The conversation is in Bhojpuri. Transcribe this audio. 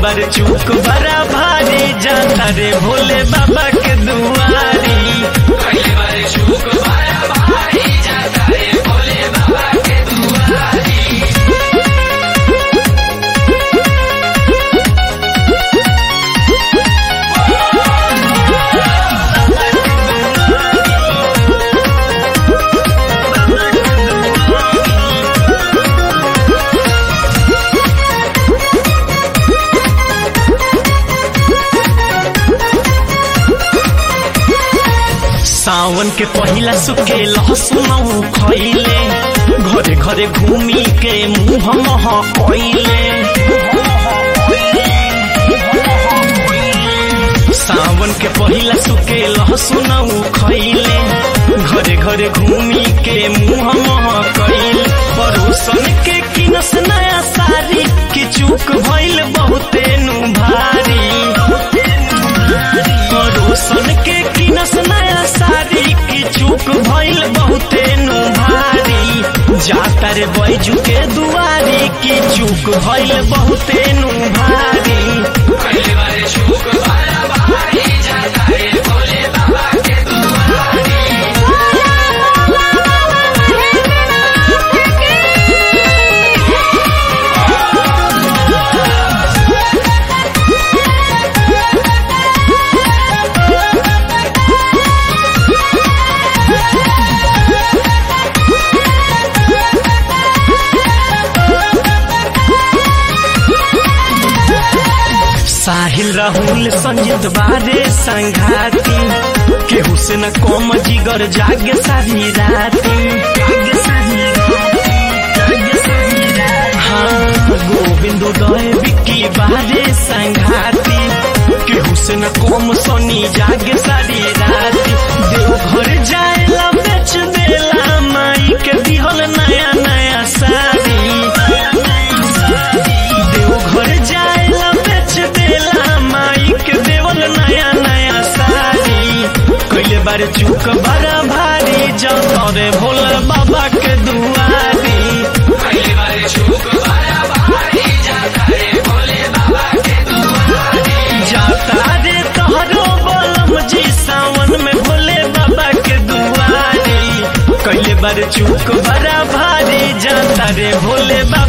बार चूक बड़ा भारी जाता रे भोले बाबा के दुआरी पहले बार चूक बड़ा भारी जाता रे भोले बाबा के दुआरी सावन के पहिला सुखे लहसुन खैले घरे घरे घूमी के मुंह मह कैले सावन के पहिला सुखे लहसुन खैले घरे घरे घूमी के मुंह मह कैले परोसन के किनस नया सारी की चूक भइल बहुते नु भारी परोसन के किनस नया सारी की चूक भइल बहुते नु भारी जाता रे बैजू के दुआरी की चूक भइल बहुते नु भारी पहले बार चूक बड़ा भारी जाता रे भोले बाबा के दुआरी साहिल राहुल संजीत बारे संघाती केहू से न कम जिगर जागे सारी राती हाँ गोविंद उदय विक्की बारे संघाती केहू से न कम सोनी जागे सारी राती देवघर जाएला बेच देला माई के दिहल नया नया साड़ी देवघर जाएला बेच देला माई के देवल नया नया साड़ी कैले बार चूक बड़ा भारी जाता रे भोला बाबा के दुआरी पहले बार चूक बड़ा भारी जाता रे भोले बाबा के दुआरी जाता रे तोहरो बलम जी सावन में भोले बाबा के दुआरी कैले बार चूक बड़ा भारी जाता रे भोले बाबा